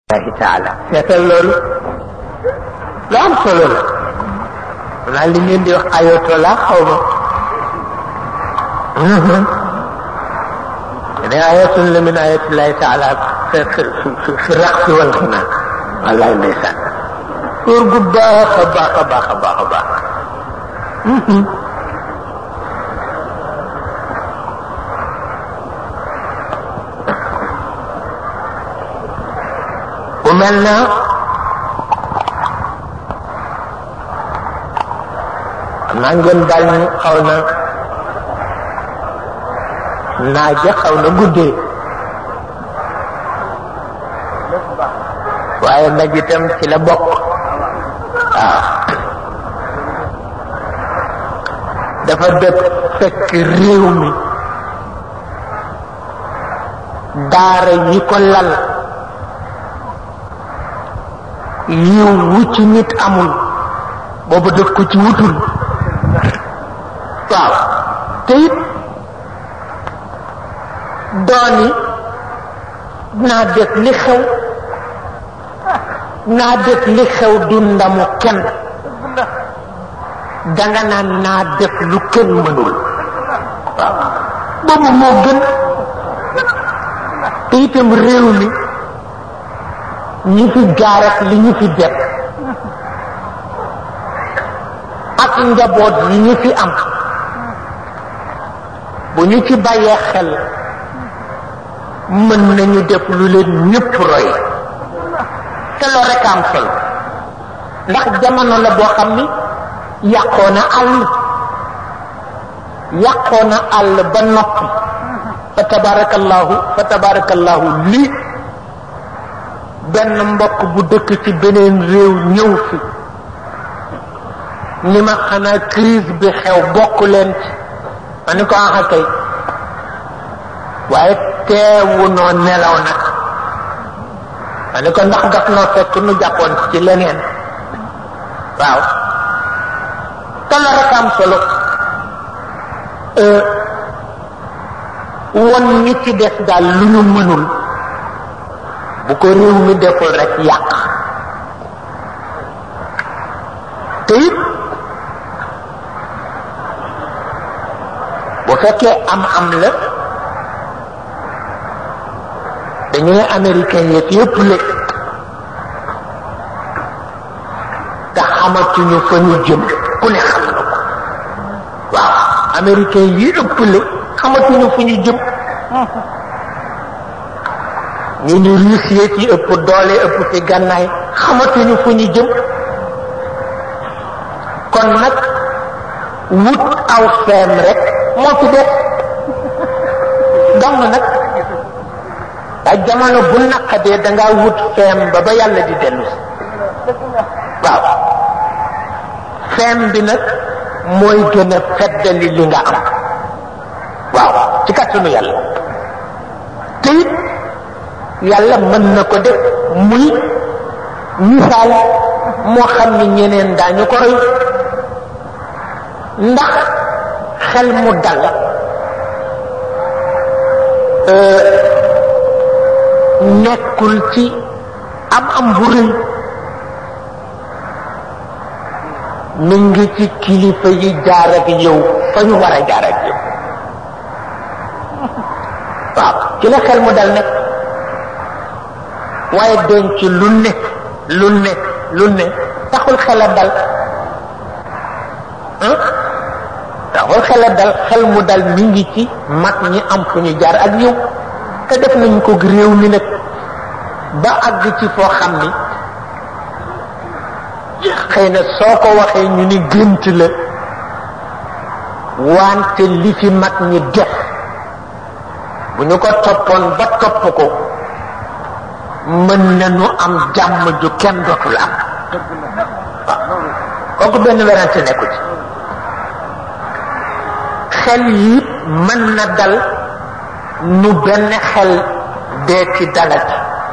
allahi taala seetal loolu lu am solo la naa li ngeen di wax ayatollah xaw ma ne ayatun la min ayatillahi taala fi fi fi raqsi wal xinaa wallaay ndeysaan góor gu baax a baax a baax a baax a baax bu mel na xam naa ngeen daal ñu xaw na naaja xaw na guddee waaye nag itam ci la bokk waaw dafa dëpp fekk réew mi daara yi ko lal yiw wu ci nit amul boobu def ko ci wutul waaw te it dooni naa def li xew naa def li xew du ndamu kenn danga naan naa def lu kenn mënul waaw boobu moo gën te itam réew mi ñi fi jaar ak li ñu fi def ak njaboot yi ñu fi am bu ñu ci bàyyee xel mën nañu def lu leen ñëpp roy te loo rek am solo ndax jamono la boo xam ni yàqoo na àll yàqoo na àll ba noppi fa tabarakallahu fa tabarakallahu lii benn mbokk bu dëkk ci beneen réew ñëw fi ni ma xanaa crise bi xew bokk leen ci ma ni ko axa kay waaye teewu noo nelaw nag ma ni ko ndax daf noo fekk nu jàppoon ci leneen waaw te la rek am solo won ñi ci des daal lu ñu mënul bu ko réew mi deful rek yàq te it bu fekkee am am la dañu ne américain yëpp yëpp léeg te xamatuñu fa ñu jëm ku ne xam na ko waaw américain yi ëpp la xamatuñu fu ñu jëm ñu ni Russie ci ëpp doole ëpp ci gànnaay xamatuñu fu ñu jëm kon nag wut aw feem rek moo fi def dong nag ak jamono bu naqadee dangaa wut feem ba ba yàlla di dellu si waaw feem bi nag mooy gën a feddali li nga am waaw ci kàttanu yàlla te it yàlla mën na ko def muy misaal moo xam ni ñeneen daañu ko roy ndax xel mu dal nekkul ci am am bu rëy mi ngi ci kilifa yi jaar ak yow fa ñu war a jaar ak yow waaw ci la xel mu dal nekk waaye denc lu ne lu ne lu ne taxul xel a dal taxul xel a dal xel mu dal mi ngi ci mag ñi am fu ñu jaar ak yow te def nañ ko réew mi nag ba àgg ci foo xam ni xëy na soo ko waxee ñu ni gént la wante li fi mag ñi def bu ñu ko toppoon ba topp ko mën nañu am jàmm ju kenn dootul am waaw kooku benn werante nekku ci xel yi mën na dal nu benn xel dee ci dalati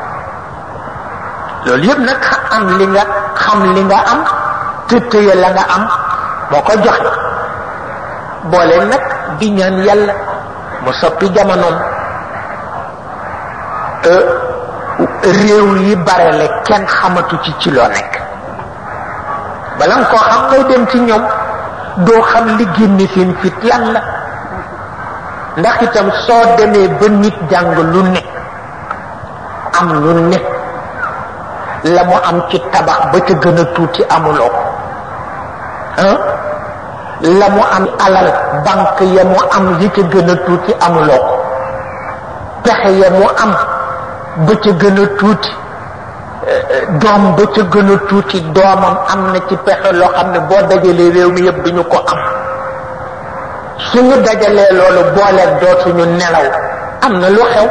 loolu yëpp nag am li nga xam li nga am te tëye la nga am moo ko joxe boole nag di ñaan yàlla mu soppi jamonoom réew yi barele kenn xamatu ci ci loo nekk bala nga koo xam ngay dem ci ñoom doo xam li génne seen fit lan la ndax itam soo demee ba nit jàng lu ne am lu ne la mu am ci tabax ba ca gën a tuuti amuloo ko ah la mu am alal banque ya mu am yi ca gën a tuuti amuloo ko pexe ya mu am ba ca gën a tuuti doom ba ca gën a tuuti doomam am na ci pexe loo xam ne boo dajalee réew mi yëpp duñu ko am suñu dajalee loolu booleeg dootuñu nelaw am na lu xew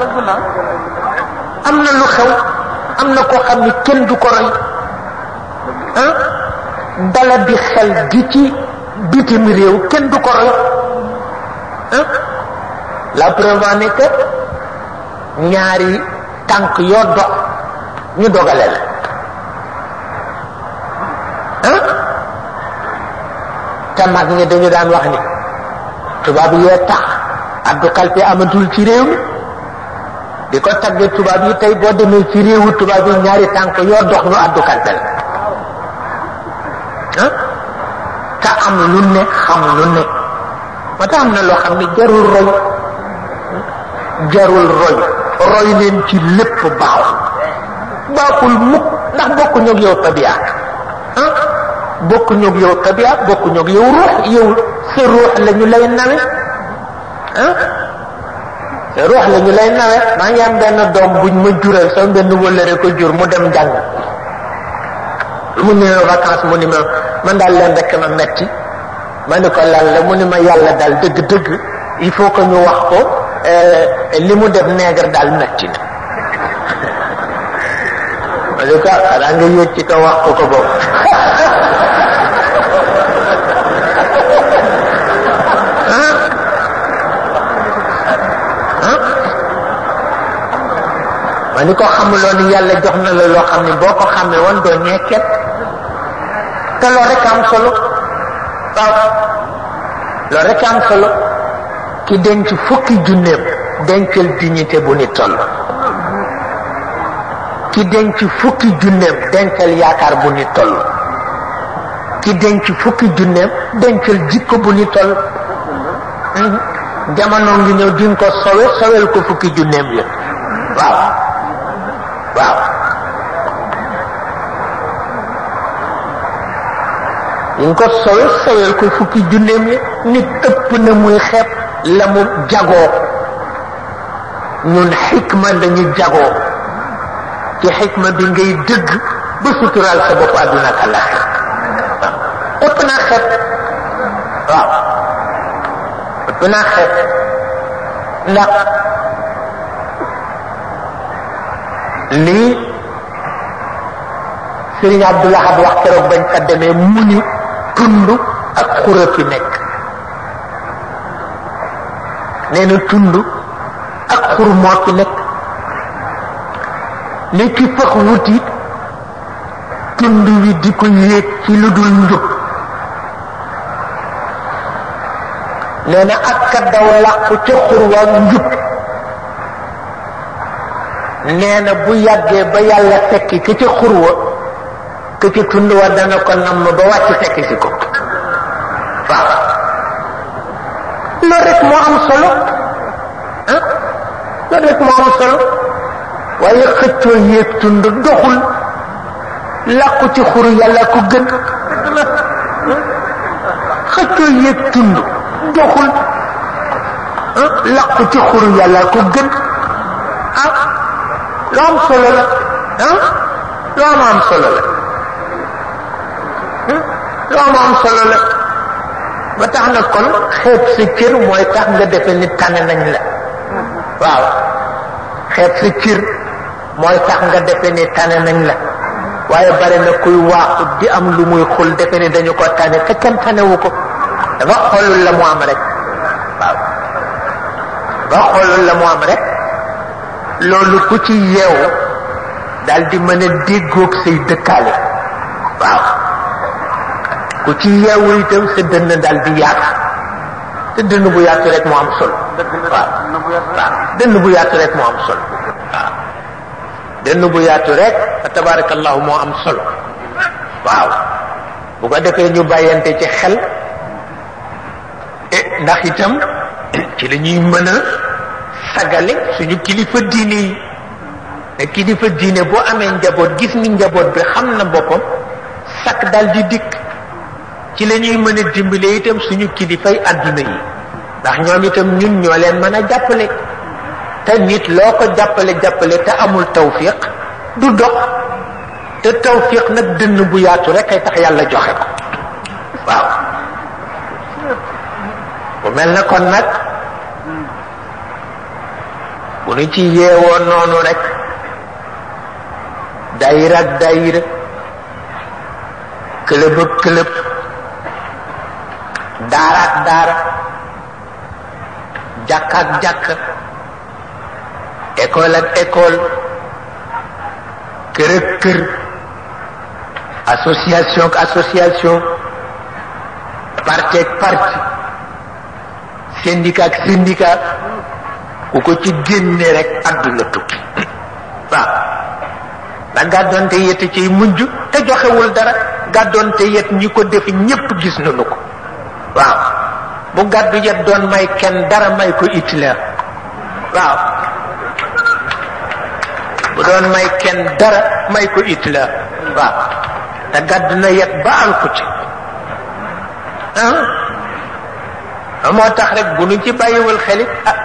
am na lu xew am na koo xam ne kenn du ko roy ah dala bi xel gi ci bitim réew kenn du ko roy ah la preuve en est que ñaari tànk yoo dox ñu dogale la ah te mag ñi dañu daan wax ni tubaab yee tax addu kalpe amatul ci réew mi di ko tagge tubaab yi tey boo demee ci réewu tubaab yi ñaari tànk yoo dox ñu addu kalpe la ah te am lu ne xam lu ne moo tax am na loo xam ne jarul roy jarul roy roy leen ci lépp baaxul baaxul mukk ndax bokkuñu ak yow tabiyaat ah bokkuñu ak yow tabiyaat bokkuñu ak yow ruux yow sa ruux la ñu lay nawe ah sa ruux la ñu lay nawe maa ngi am benn doom buñ ma jural sama benn wëllëre ko jur mu dem njàng mu ne vacances mu ni ma man daal leen rek ma metti ma ni ko lan la mu ni ma yàlla daal dëgg-dëgg il faut que ñu wax ko li mu def nègre daal metti na ma ni ko xanaa nga yéeg ci kaw wax ko ko boobu ma ni ko xamuloo ni yàlla jox na la loo xam ne boo ko xamee woon doo ñeeket te loolu rek am solo waaw loolu rek am solo ki denc fukki junneem dencal dignité bu ni toll ki denc fukki junneem dencal yaakaar bu ni toll ki denc fukki junneem dencal jikko bu ni toll jamono ngi ñëw di nga ko sowe sowel ko fukki junneem yëpp waaw waaw ñu ko sowe sowel ko fukki junneem yi nit ëpp na muy xeeb la mu jagoo ñun xikma lañu jagoo ci xikma bi ngay dëgg ba suturaal sa bopp àdduna ak àllaxir waaw ëpp naa xeeb waaw ëpp naa xeeb ndax lii Sëriñ Abdul Ahad wax keroog bañ fa demee mu ni tund ak xura fi nekk nee na tund ak xur moo fi nekk li ki fax wuti tund wi di ko yéeg ci lu dul njub nee na ak ka daw làqu ca xur waa njub nee na bu yàggee ba yàlla fekki ka ca xur wa ka ca tund wa dana ko namm ba wàcc fekk si ko waaw loolu rek moo am solo ah loolu rek moo am solo waaye xëccoo yéeg tund doxul làqu ci xuru yàlla ko gën xëccoo yéeg tund doxul làqu ci xuru yàlla ko gën ah lu am solo la ah lu am am solo la lu am am solo la ba tax na kon xeeb sa cër mooy tax nga defe ni tane nañ la waaw xeeb sa cër mooy tax nga defe ni tane nañ la waaye bari na kuy waaxu di am lu muy xul defe ni dañu ko tane te kenn tanewu ko dafa xoolul la mu am rek waaw dafa xoolul la mu am rek loolu ku ci yeewu daal di mën a déggoog say dëkkaale waaw ku ci yeewu itam sa dënn daal di yaatu te dënn bu yaatu rek moo am solo waaw waaw dënn bu yaatu rek moo am solo waaw dënn bu yaatu rek fa tabarakallahu moo am solo waaw bu ko defee ñu bàyyante ci xel e ndax itam ci la ñuy mën a sagale suñu kilifa diine yi ne kilifa diine boo amee njaboot gis ni njaboot bi xam na boppam sakk dal di dikk ci la ñuy mën a dimbale itam suñu kilifay àdduna yi ndax ñoom itam ñun ñoo leen mën a jàppale te nit loo ko jàppale jàppale te amul tawfiq du dox te tawfiq nag dënn bu yaatu rek ay tax yàlla joxe ko waaw bu mel na kon nag bu nu ci yeewoo noonu rek dayira ak dayira këlëb ak këlëb daara ak daara jàkk ak jàkk école ak école kër ak kër association ak association parti ak parti syndicat ak syndicat ku ko ci génne rek àdduna tukki waaw da gàddoonte yet ciy mujj te joxewul dara gàddoonte yet ñi ko def ñépp gis nañu ko waaw bu gàddu yet doon may kenn dara may ko Hitler waaw bu doon may kenn dara may ko Hitler waaw te gàddu na yet ba alku ci ah moo tax rek bu nu ci bàyyiwul xelit ah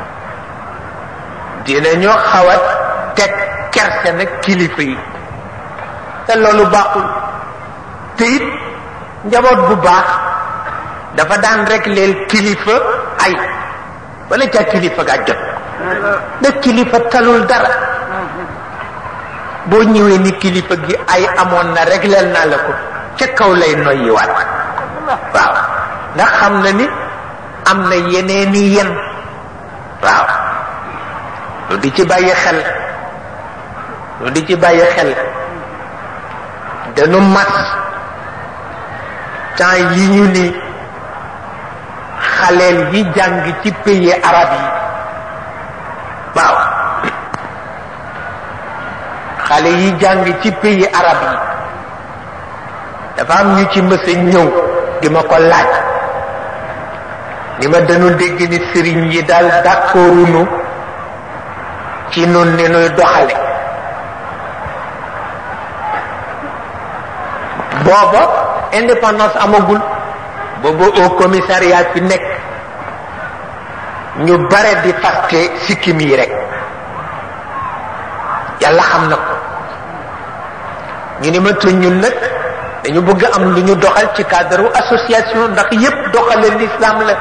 dina ñoo xawat teg kerse nag kilifa yi te loolu baaxul te it njaboot bu baax dafa daan rek leel kilifa ay wala ca kilifa ga jot da kilifa talul dara boo ñëwee ni kilifa gi ay amoon na régleel naa la ko ca kaw lay noyyiwaat waaw ndax xam na ni am na yeneeni yen waaw lu di ci bàyyi xel lu di ci bàyyi xel dañu mas temps yi ñu ni xaleel yi jàng ci pays arab yi waaw xale yi jàng ci pays arab yi dafa am ñu ci mës a ñëw di ma ko laaj ni ma dañu dégg ni sëriñ yi daal d'accordunu ci nun ni nuy doxale booba indépendance amagul booba au commissariat fi nekk ñu bare di faste sikkim yi rek yàlla xam na ko ñu ni ma te ñun nag dañu bëgg am lu ñu doxal ci cadre association ndax yépp doxale l'islam la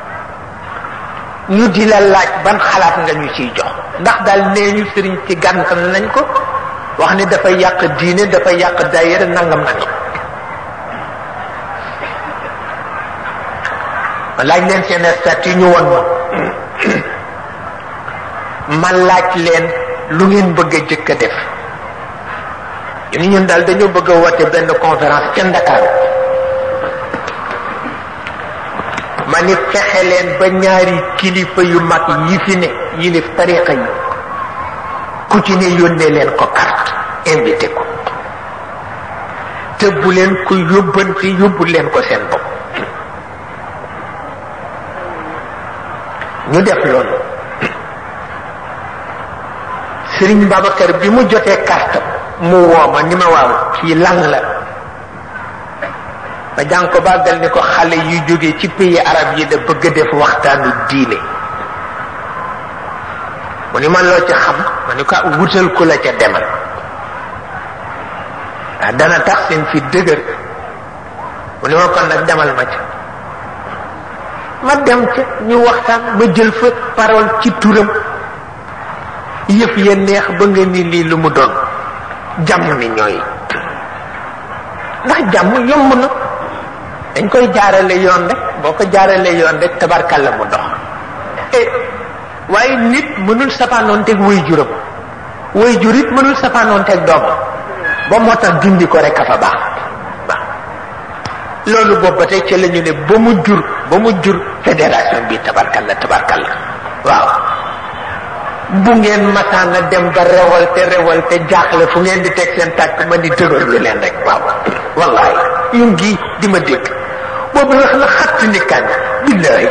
ñu di la laaj ban xalaat nga ñu ciy jox ndax daal nee ñu sëriñ ci gàntal nañ ko wax ni dafay yàq diine dafay yàq daayira nangam nangam ma laaj leen seen statut ñu won ma ma laaj leen lu ngeen bëgg a jëkk a def ñu ni ñun daal dañoo bëgg a woote benn conférence ca Ndakaaru ma ni fexe leen ba ñaari kilifa yu mag yi fi ne yilif tariqa yi ku ci ne yónnee leen ko carte invité ko te bu leen ko yóbbante yóbbu leen ko seen bopp ñu def loolu Sëriñ Babacar bi mu jotee carte mu wooma ni ma waaw kii lan la ma jàng ko bàggal ni ko xale yu jóge ci pays arab yi da bëgg a def waxtaanu diine mu ni man loo ci xam ma ni ko wutal ku la ca demal ah dana tax seen fi dëgër mu ni ma kon nag demal ma ca ma dem ca ñu waxtaan ma jël fa parole ci turam yëf ya neex ba nga ni lii lu mu doon jàmm ni ñooy ndax jàmm yomb na dañ koy jaarale yoon rek boo ko jaarale yoon rek tabarkalla mu dox waaye nit mënul safaanoonteeg way juram way jur it mënul safaanoonteeg doomam ba moo tax dindi ko rek a fa baax waaw loolu boobu ba tey ci la ñu ne ba mu jur ba mu jur fédération bi tabarkalla tabarkalla waaw bu ngeen mataan a dem ba révolte révolte jaaxle fu ngeen di teg seen tàkk ma di dëgërlu leen rek waaw wallahi yu ngi di ma dégg boobu wax la xatt ni kan billahi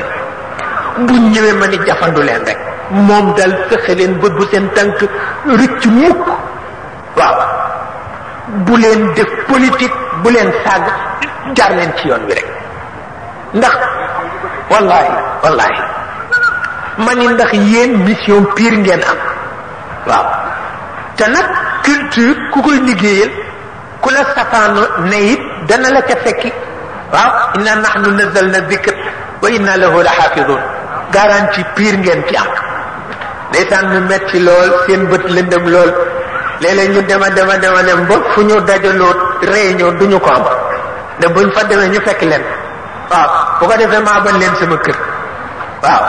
bu ñëwee ma ni jafandu leen rek moom dal fexe leen bët bu seen tànk rëcc mukk waaw bu leen def politique bu leen sàgg jaar leen ci yoon wi rek ndax wallahi wallahi ma ni ndax yéen mission pire ngeen am waaw te nag culture ku koy liggéeyal ku la safaano ne it dana la ca fekki waaw inna nahnu nazalna dikr wa inna lahu la xaafidun garantie pire ngeen ci am ndeysaan mu metti lool seen bët lëndëm lool léeg-léeg ñu dema dema dema dem ba fu ñu dajaloo réunion duñu ko am ne buñ fa demee ñu fekk leen waaw bu ko defee ma abal leen sama kër waaw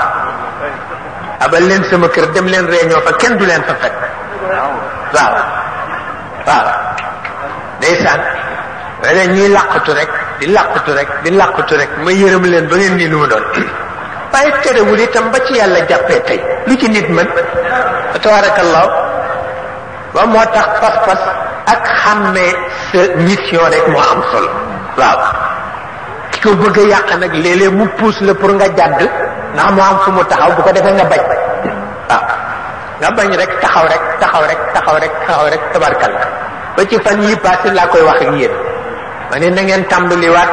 abal leen sama kër dem leen réunion fa kenn du leen fa fekk waaw waaw ndeysaan wala ñuy làqatu rek di làqatu rek di làqatu rek ma yërëm leen ba ngeen nii lu mu doon waaye terewul itam ba ci yàlla jàppee tey lu ci nit mën tabarakallah ba moo tax pas-pas ak xàmmee sa mission rek moo am solo waaw ki ko bëgg a yàq nag léeg-léeg mu puus la pour nga jàdd ndax mu am fu mu taxaw bu ko defee nga bañ waaw nga bañ rek taxaw rek taxaw rek taxaw rek taxaw rek tabarkal ba ci fan yi passé laa koy wax ak yéen ma ne na ngeen tàmbaliwaat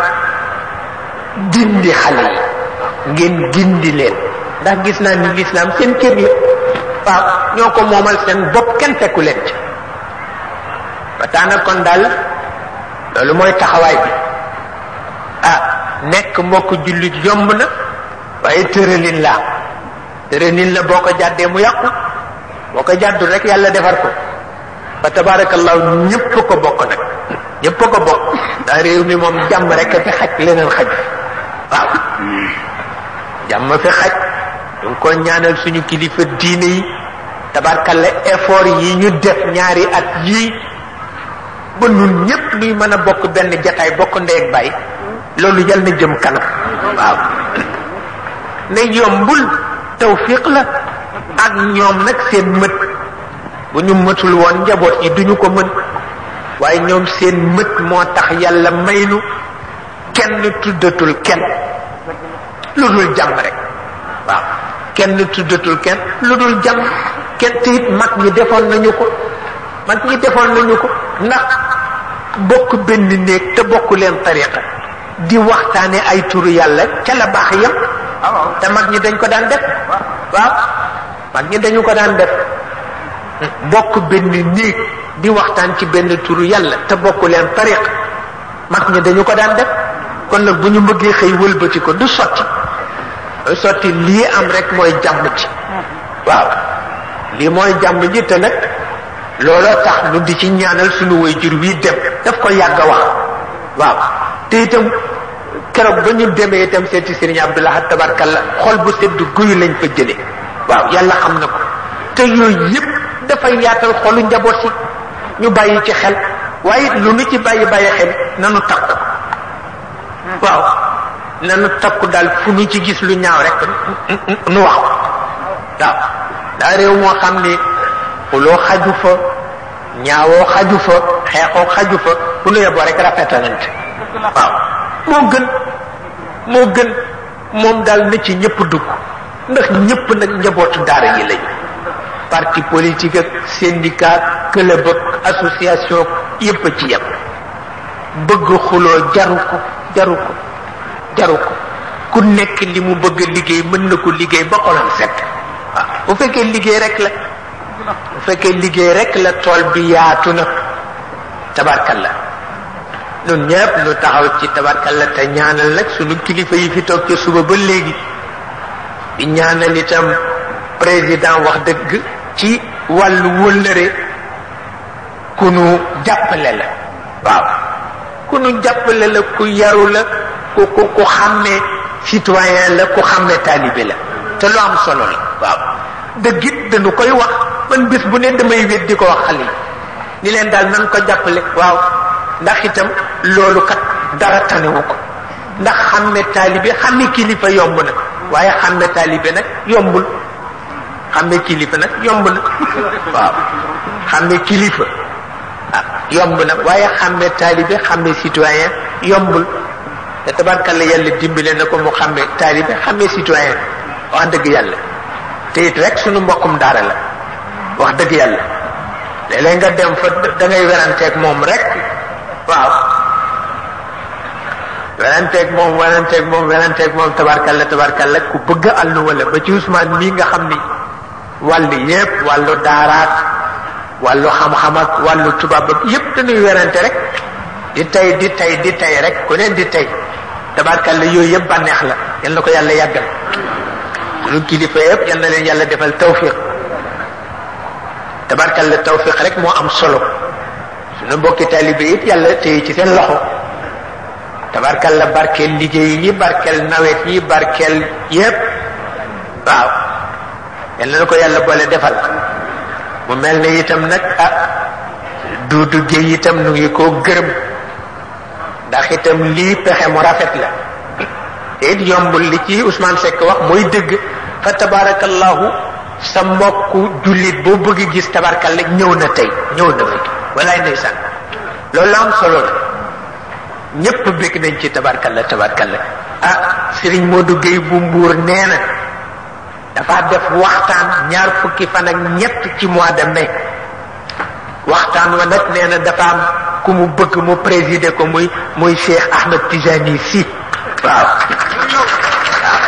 dindi xale yi ngeen gindi leen ndax gis naa ni lislaam seen kër la waaw ñoo ko moomal seen bopp kenn fekku leen ci ba taana kon daal loolu mooy taxawaay bi ah nekk mbokk jullit yomb na waaye tëralin la tëralin la boo ko jàddee mu yàqu boo ko jàddu rek yàlla defar ko fa tabarakallahu ñëpp ko bokk nag ñëpp ko bokk daa réew mi moom jàmm rek a fi xaj leneen xaj waaw jàmm fi xaj ñu ngi ko ñaanal suñu kilifa diine yi tabarkalla effort yi ñu def ñaari at yii ba nun ñëpp nuy mën a bokk benn jataay bokk ndey ak bàyyi loolu yal na jëm kanam waaw ne yombul tawfiq la ak ñoom nag seen mët bu ñu mëtul woon njaboot yi duñu ko mën waaye ñoom seen mët moo tax yàlla maynu kenn tuddatul kenn lu dul jàmm rek waaw kenn tuddatul kenn lu dul jàmm kenn te it mag ñi defoon nañu ko mag ñi defoon nañu ko ndax bokk benn néeg te bokk leen tariqa di waxtaane ay turu yàlla ca la baax yam te mag ñi dañ ko daan def waaw mag ñi dañu ko daan def bokk benn néeg di waxtaan ci benn turu yàlla te bokk leen tariq mag ñi dañu ko daan def kon nag bu ñu bëggee xëy wëlbati ko du sotti sotti lii am rek mooy jàmm ji waaw lii mooy jàmm ji te nag looloo tax nu di ci ñaanal suñu waajur wii dem daf ko yàgg a wax waaw te itam keroog ba ñu demee itam seeti Sëriñ Abdullah tabarkalla xol bu sedd guyu lañ fa jële waaw yàlla xam na ko te yooyu yëpp dafay yaatal xolu njaboot si ñu bàyyi ci xel waaye lu nu ci bàyyi bàyyi xel nanu takku waaw nanu takku daal fu nu ci gis lu ñaaw rek nu wax waaw daa réew moo xam ni xuloo xaju fa ñaawoo xaju fa xeexoo xaju fa fu nu yeboo rek rafetalante waaw moo gën moo gën moom daal na ci ñëpp dugg ndax ñëpp nag njabootu daara yi lañu parti politique ak syndicat club ak association yëpp a ci yem bëgg xuloo jaru ko jaru ko jaru ko ku nekk li mu bëgg liggéey mën na ko liggéey ba xolam set waaw bu fekkee liggéey rek la bu fekkee liggéey rek la tool bi yaatu na tabarkalla nun ñëpp nu taxaw ci tabarkalla te ñaanal nag sunu kilifa yi fi toog ci suba ba léegi di ñaanal itam président wax dëgg ci wàllu wëllëre ku nu jàppale la waaw ku nu jàppale la ku yaru la ku ku ku xàmmee citoyen la ku xàmmee taalibe la te lu am solo la waaw dëgg it dañu koy wax man bés bu ne damay wét di ko wax xale yi ni leen daal nan ko jàppale waaw ndax itam loolu kat dara tanewu ko ndax xàmme taalibe xàmme kilifa yomb na waaye xàmme taalibe nag yombul xàmme kilifa nag yomb na waaw xàmme kilifa ah yomb na waaye xàmme taalibe xàmme citoyen yombul te tabarkalla yàlla dimbale na ko mu xàmme taalibe xàmme citoyen wax dëgg yàlla te it rek sunu mbokkum daara la wax dëgg yàlla léeg-léeg nga dem fa da ngay weranteeg moom rek waaw weranteeg moom weranteeg moom weranteeg moom tabarkalla tabarkalla ku bëgg àllu wala ba ci Ousmane mii nga xam ni wàllu yépp wàllu daaraat wàllu xam-xam ak wàllu tubaab ak yépp dañuy werante rek di tey di tey di tey rek ku neen di tey tabarkalla yooyu yëpp bànneex la yal na ko yàlla yàggal suñu kilifa yëpp yal na leen yàlla defal tawfiq tabarkalla tawfiq rek moo am solo suñu mbokki taalibe it yàlla téye ci seen loxo tabarkalla barkeel liggéey yi barkeel nawet yi barkeel yépp waaw yal na ko yàlla boole defal mu mel ne itam nag ah duudu géey itam nu ngi koo gërëm ndax itam lii pexe mu rafet la te it yombul li ci Ousmane Seck wax mooy dëgg fa tabarakallahu sa mbokku jullit boo bëgg gis tabarkalla ñëw na tey ñëw na fi walaay ndeysaan loolu am solo la ñépp bëgg nañ ci tabarkalla tabarkalla ah Serigne Modou Gueye bu Mbuur nee na dafa def waxtaan ñaar fukki fan ak ñett ci mois de mai waxtaan wa nag nee na dafa am ku mu bëgg mu présider ko muy muy Cheikh Ahmed Tijani si waaw waaw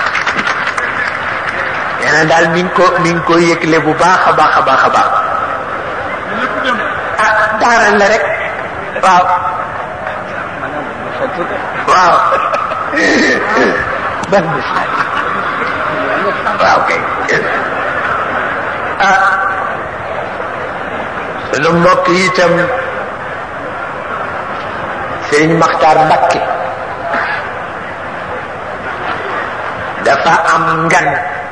nee na daal mi ngi ko mi ngi ko yëgle bu baax a baax a baax a baax ah daaral la rek waaw waaw ban bis waaw kay ah sunu mbokk yi itam Sëriñ Maxtaar Mbakke dafa am ngan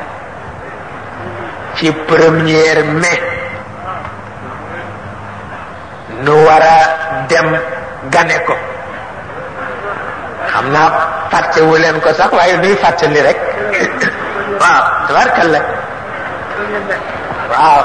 ci première mai nu war a dem gane ko xam naa fàttewu leen ko sax waaye nuy fàttali rek waaw tabarkalla waaw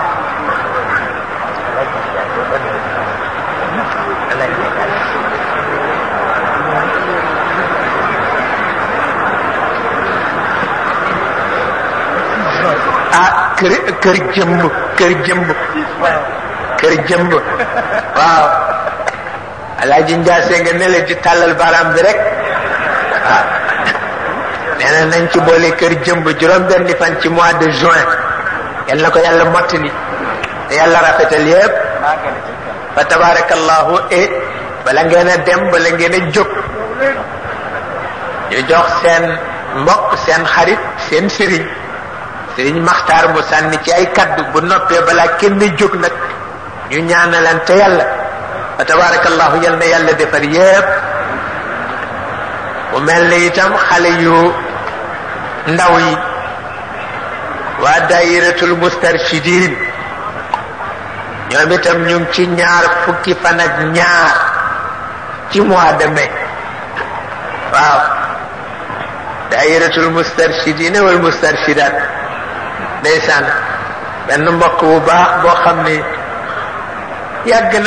ah kër kër jëmb kër jëmb kër jëmb waaw alaaji njaase nga ne la di tàllal baaraam bi rek waaw nee na nañ ci boole kër jëmb juróom benni fan ci mois de juin yal na ko yàlla mottali te yàlla rafetal yépp fa tabarakallahu e bala ngeen a dem bala ngeen a jóg ñu jox seen mbokk seen xarit seen sëriñ sëriñ maxtaar mu sànni ci ay kaddu bu noppee balaa kenn jóg nag ñu ñaanalante yàlla fa tabarakallahu yal na yàlla defar yépp mu mel ni itam xale yu ndaw yi waa daayiratul mustarshidin ñoom itam ñu ngi ci ñaar fukki fan ak ñaar ci mois de mai waaw daayiratul mustarshidin wal mustarshidat ndeysaan benn mbokk bu baax boo xam ni yàgg na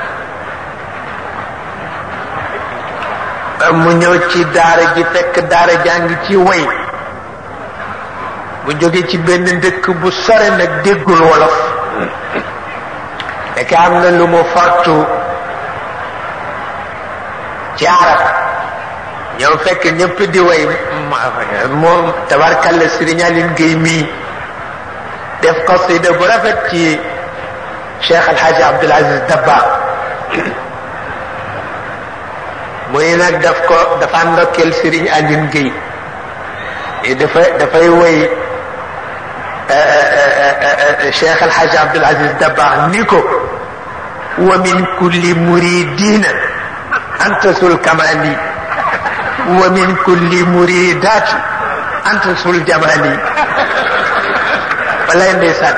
mu ñëw ci daara ji fekk daara jàng ci way mu jóge ci benn ndëkk bu sore nag déggul wolof fekk am na lu mu fortu ci arab ñëw fekk ñëpp di way moom tabarkalla Sëriñ Aline Gueye mii def qasida bu rafet ci Cheikh Alhaji Abdul Aziz Dabba muy nag daf ko dafa ndokkeel Sëriñ Aline Gueye dafa dafay woy Cheikh Alhaji Abdul Aziz Dabba ni ko wa min kulli muridina antasul kamali wa min kulli muridati antasul jamali walay ndeysaan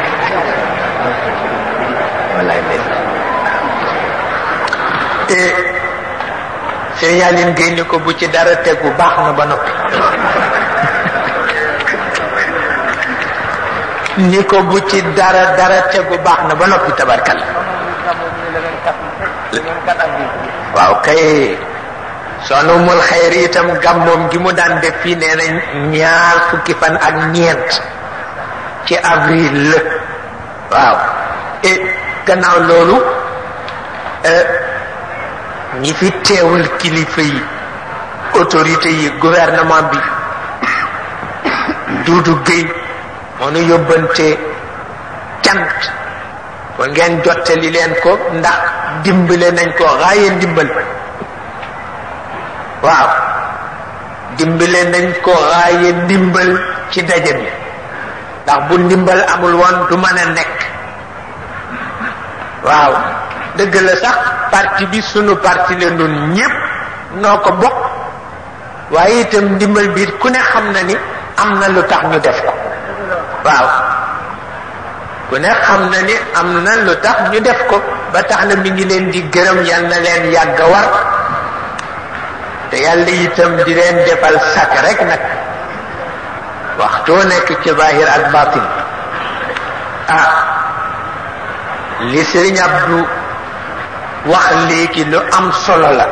walay ndeysaan Serigne Aline Gueye ni ko bu ci dara tegu baax na ba noppi ni ko bu ci dara dara tegu baax na ba noppi tabarkal waaw kay sonu mul xayri itam gàmmoom gi mu daan def fii nee na ñaar fukki fan ak ñeent ci avril la waaw et gannaaw loolu ñi fi teewal kilifa yi autorité yi gouvernement bi Duudu Géy moo nu yóbbante cant ko ngeen jottali leen ko ndax dimbale nañ ko xaaye ndimbal waaw dimbale nañ ko xaaye ndimbal ci daje bi ndax bu ndimbal amul woon du mën a nekk waaw dëgg la sax parti bi sunu parti la nun ñépp noo ko bokk waaye itam ndimbal biir ku ne xam na ni am na lu tax ñu def ko waaw ku ne xam na ni am na lu tax ñu def ko ba tax na mi ngi leen di gërëm yal na leen yàgg war te yàlla itam di leen defal sak rek nag waxtoo nekk ci zahir ak batin ah li Sëriñ Abdu wax léegi lu am solo la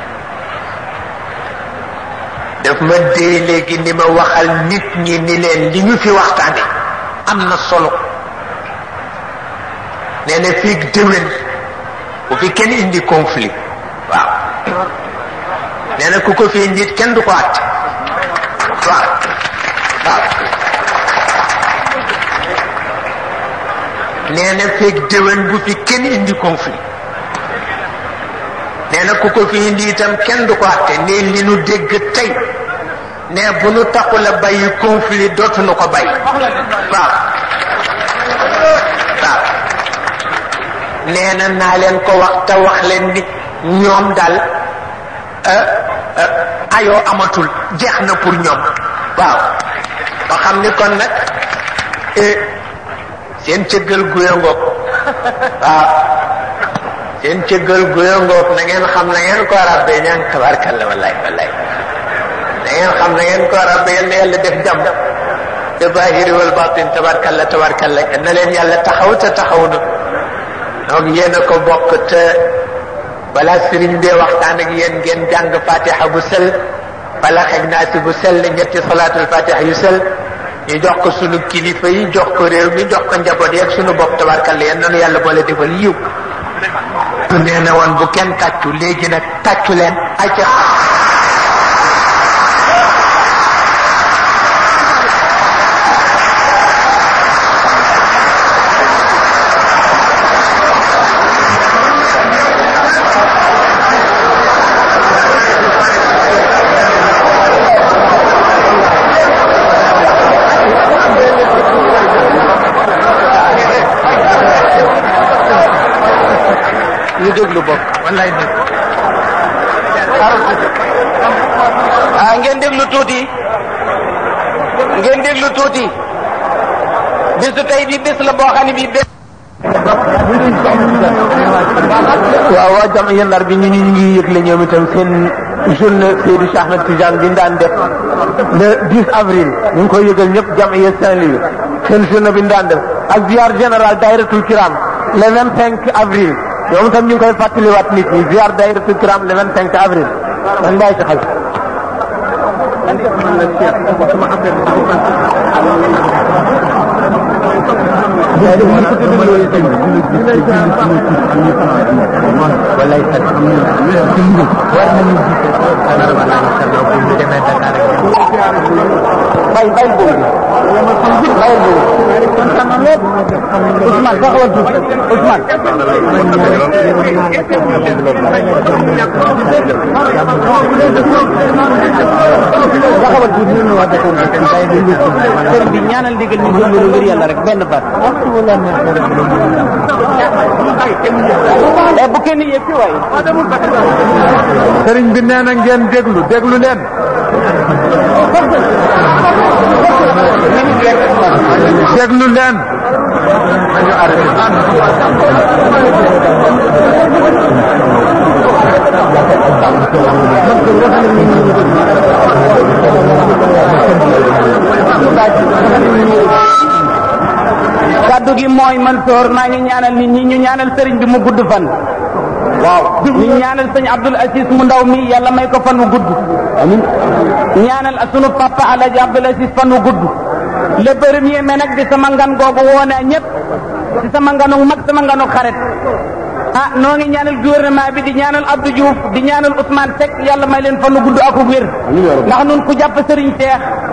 daf ma dee léegi ni ma waxal nit ñi ni leen li ñu fi waxtaane am na solo nee na fii déwén bu fi kenn indi conflit waaw nee na ku ko fi indi kenn du ko àtte waaw waaw nee na feeg déwén bu fi kenn indi conflit nee na ku ko fi indi itam kenn du ko àtte ne li nu dégg tey ne bu nu taxul a bàyyi conflit dootuñu ko bàyyi waaw waaw nee na naa leen ko wax te wax leen ni ñoom daal ayoo amatul jeex na pour ñoom waaw ba xam ni kon nag seen cëggal guya ngoog waaw seen cëggal guya ngoog na ngeen xam na ngeen ko rabbe ñaan tabarkalla wallaay wallaay na ngeen xam na ngeen ko rabbe yal na yàlla def jàmm te bahiri wal batin tabarkalla tabarkalla na leen yàlla taxaw te taxaw na donc yéen a ko bokk te balaa sëriñ bee waxtaan ak yéen ngeen jàng fatiha bu sel bala xeg naasi bu sel ñetti salaatul fatiha yu sel ñu jox ko sunu kilifa yi jox ko réew mi jox ko njaboot yeeg sunu bopp tabarkalla yéen nanu yàlla boole defal yiw nee na woon bu kenn tàccu léegi nag tàccu leen acca ñu déglu bopp wallaay dégg ah ngeen déglu tuuti ngeen déglu tuuti bisu tey bi bés la boo xam ne bii bés. waaw waa jam yendar bi ñu ñu ngi yëgle ñoom itam seen journée Seydou Cheikh Ahmed Tidiane bi ñu daan def le 10 avril ñu ngi koy yëgal ñëpp jam ye Saint-Louis seen journée bi ñu daan def ak ziar général dairatul kiram le 25 avril ñoom itam ñu ngi koy fàttaliwaat nit ñi ziar dairatul kiram le 25 avril man bàyyi ci xel wallaay sax war nañu bay bay boobu bay boobu kontaan na lépp Ousmane taxawal tuuti Ousmane taxawal tuuti ñu wax dëgg sëriñ bi ñaanal ndigal ñu jël lu ngir yàlla rek benn baat eh bu kenn yëg ci waay sëriñ bi nee na ngeen déglu déglu leen déglu leen kaddu gi mooy Mansoor maa ngi ñaanal nit ñi ñu ñaanal sëriñ bi mu gudd fan. waaw ñu ñaanal sëñ Abdul Aziz mu ndaw mi yàlla may ko fan mu gudd. amiin ñaanal sunu papa Alaaji Abdul Aziz fan mu gudd. le premier mai nag di sama ngan googu woo naa ñëpp di sama nganu mag sama nganu xarit. ah noo ngi ñaanal gouvernement bi di ñaanal Abdou Diouf di ñaanal Ousmane Seck yàlla may leen fan mu gudd ak wér. ndax nun ku jàpp sëriñ Cheikh